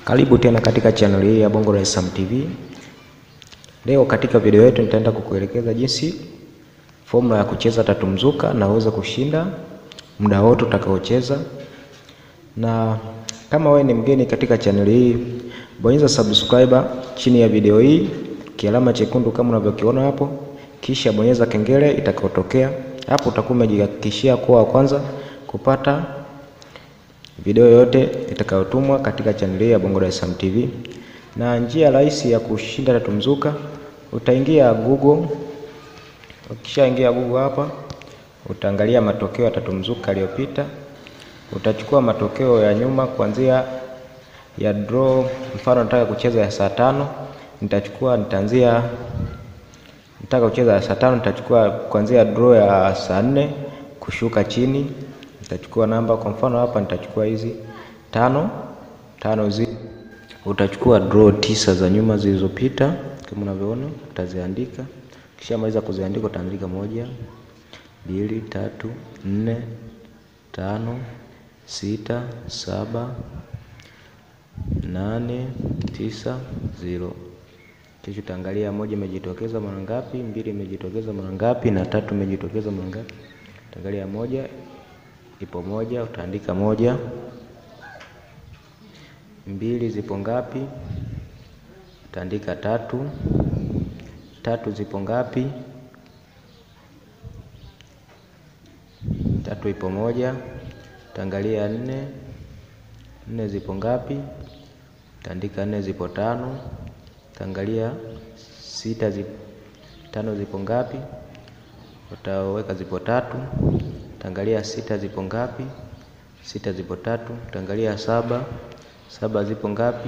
Karibu tena katika channel hii ya Bongo Dar es Salaam TV. Leo katika video yetu nitaenda kukuelekeza jinsi formula ya kucheza tatu mzuka na uweze kushinda muda wote utakaocheza. Na kama wewe ni mgeni katika channel hii, bonyeza subscriber chini ya video hii, kialama chekundu kama unavyokiona hapo, kisha bonyeza kengele itakayotokea hapo. Utakuwa umejihakikishia kuwa wa kwanza kupata video yote itakayotumwa katika chaneli ya Bongo Dar es Salaam TV. Na njia rahisi ya kushinda tatu mzuka, utaingia Google. Ukishaingia Google hapa, utaangalia matokeo ya tatu mzuka yaliyopita. Utachukua matokeo ya nyuma kuanzia ya draw. Mfano nataka kucheza ya saa tano, nitachukua nitaanzia, nataka kucheza ya saa tano, nitachukua kuanzia draw ya saa nne kushuka chini nitachukua namba kwa mfano hapa nitachukua hizi tano tano zi utachukua draw tisa za nyuma zilizopita kama unavyoona, utaziandika. Kisha maliza kuziandika, utaandika moja, mbili, tatu, nne, tano, sita, saba, nane, tisa, zero. Kisha utaangalia moja imejitokeza mara ngapi, mbili imejitokeza mara ngapi, na tatu imejitokeza mara ngapi. Utaangalia moja ipo moja, utaandika moja. Mbili zipo ngapi? Utaandika tatu. Tatu zipo ngapi? Tatu ipo moja. Utaangalia nne. Nne zipo ngapi? Utaandika nne zipo tano. Utaangalia sita zipo, tano zipo ngapi? Utaweka zipo tatu utaangalia sita zipo ngapi? Sita zipo tatu. Utaangalia saba, saba zipo ngapi?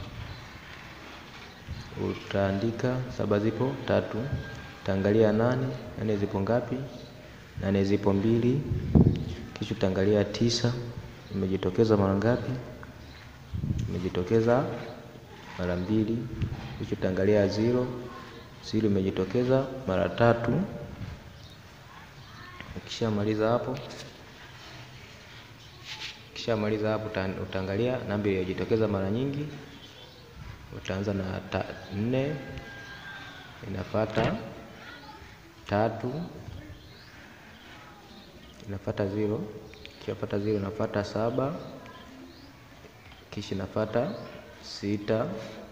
Utaandika saba zipo tatu. Utaangalia nane, nane zipo ngapi? Nane zipo mbili. Kisha utaangalia tisa, imejitokeza mara ngapi? Imejitokeza mara mbili. Kisha utaangalia zero, zero imejitokeza mara tatu. Ukishamaliza hapo, ukishamaliza hapo utaangalia namba iliyojitokeza mara nyingi. Utaanza na nne, inafuata tatu, inafuata zero, kishafuata zero inafuata saba, kisha inafuata sita,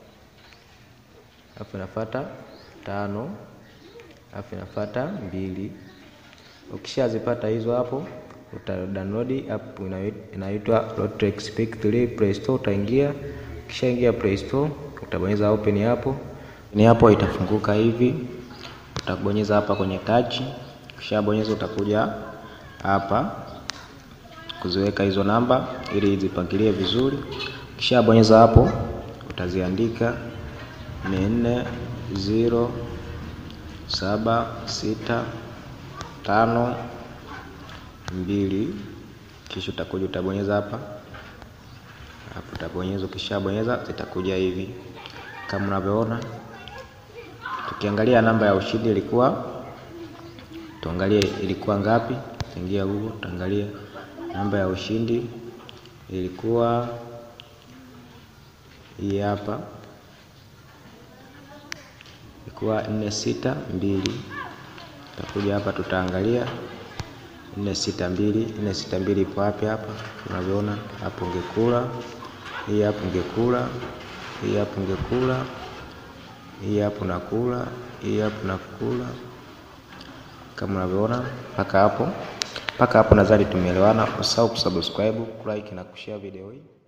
alafu inafuata tano, alafu inafuata mbili. Ukishazipata hizo hapo, uta download app inaitwa Lotrex Pick 3 Play Store. Utaingia, ukishaingia Play Store utabonyeza open hapo, ni hapo itafunguka hivi. Utabonyeza hapa kwenye touch, ukishabonyeza utakuja hapa kuziweka hizo namba ili zipangilie vizuri. Ukishabonyeza hapo utaziandika ni nne zero saba sita tano mbili, kisha utakuja utabonyeza hapa hapo, utabonyeza. Ukishabonyeza zitakuja hivi kama unavyoona. Tukiangalia namba ya ushindi ilikuwa, tuangalie ilikuwa ngapi. Ingia Google, tuangalia namba ya ushindi ilikuwa hii hapa, ilikuwa nne sita mbili Tutakuja hapa tutaangalia nne sita mbili, nne sita mbili ipo wapi? Hapa unavyoona hapo, ungekula hii hapo, ungekula hii hapo, ungekula hii hapo, nakula hii hapo, nakula kama unavyoona mpaka hapo, mpaka hapo nadhani tumeelewana. Usahau kusubscribe, kulike na kushare video hii.